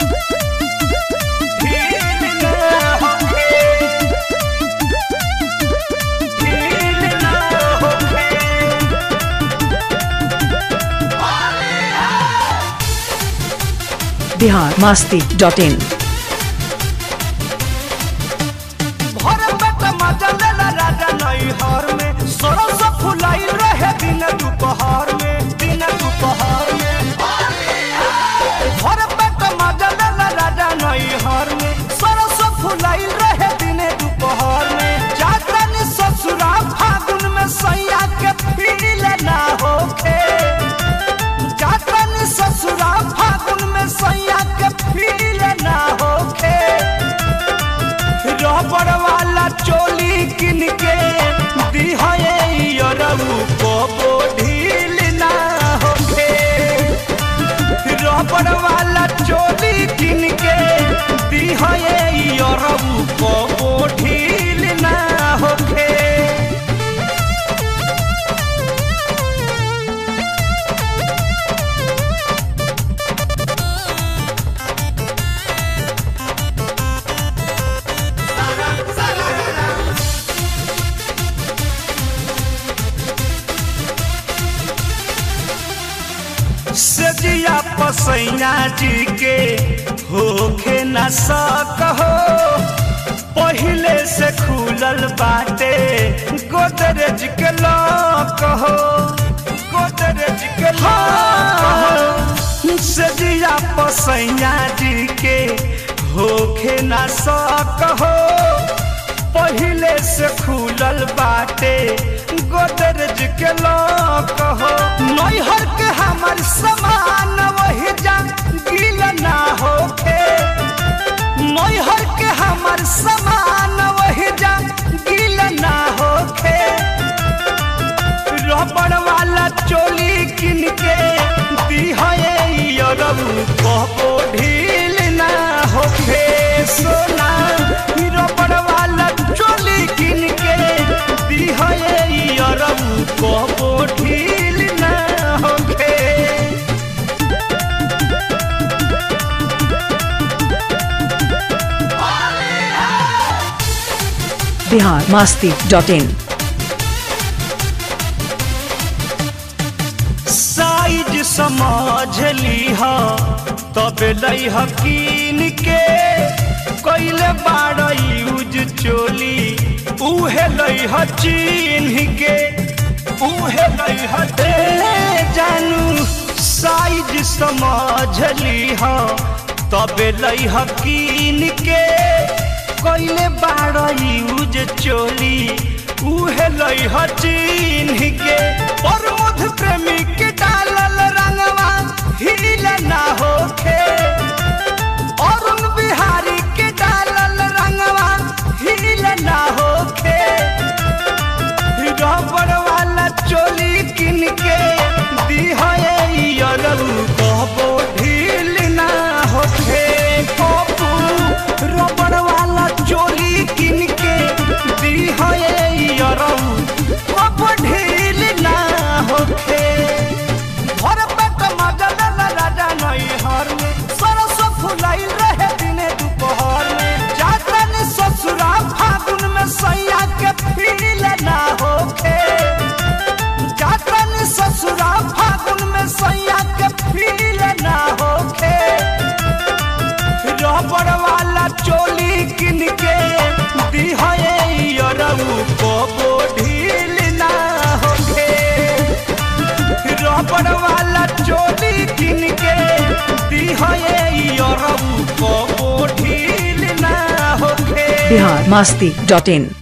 ढील ना होखे ढील ना होखे बिहार मास्ती डॉट इन भर पेट मजा लेला राजा नैहर में सरस फुलाई रहे दिन दोपहर में दिन दोपहर में भर पेट मजा लेला राजा नैहर में सरस फुलाई रहे दिन दोपहर में जातन ससुरा फागुन में सैया के फील ना होखे जातन ससुरा फागुन में सैया के फील ना होखे रबड़ वाला चोली किन के दिहाए यरऊ को ढील ना होखे रबड़ वाला चोली किन के दिहाए यरऊ को ढील ना होखे सजिया पसैया जी के होखे न सकहो पहिले से खुलल बाटे गोदरेज के लॉक हो गोदरेज के लॉक हो सजिया पसैया जी के होखे न सकहो पहिले से खुलल बाटे गोदरेज के लॉक हो नैहर के हमर समान वही जा गिल ना होखे नैहर के हमर समान वही जा गिल ना होखे रबड़ वाला चोली किन के दिहाए यरऊ कहबो ढील ना होखे सोना रबड़ वाला चोली किन के दिहाए यरऊ कहबो ढील ना होखे Bihar Masti dot in size समझ लीह तब लईह कीन के कैले बाड़ यूज चोली उहे लईह चिन्ह के उहे लईह दे जानू साइज समझ लीह तब लईह कीन के कैले बाड़ यूज चोली उहे लईह चिन्ह के प्रमोद प्रेमी के डालल रंगवा हिल ना होखे अरुण बिहारी के डालल रंगवा हिल ना होखे रबड़ वाला चोली किन के दिहाए यरऊ कहबो ढील ना होखे पप्पू रबड़ वाला चोली किन के दिहाए यरऊ कहबो ढील ना होखे भर पेट मजल राजा नैहर में सरस फुलाई रहे दिने दोपहर में जातन ससुरा फागुन में सैया के फील ना होखे जातन ससुरा फागुन में सैया के फील ना होखे रबड़ वाला चोली किन के दिहाए यरऊ को ढील ना होखे रबड़ वाला चोली किन के दिहाए यरऊ को ढील ना होखे बिहार मास्ती डॉट इन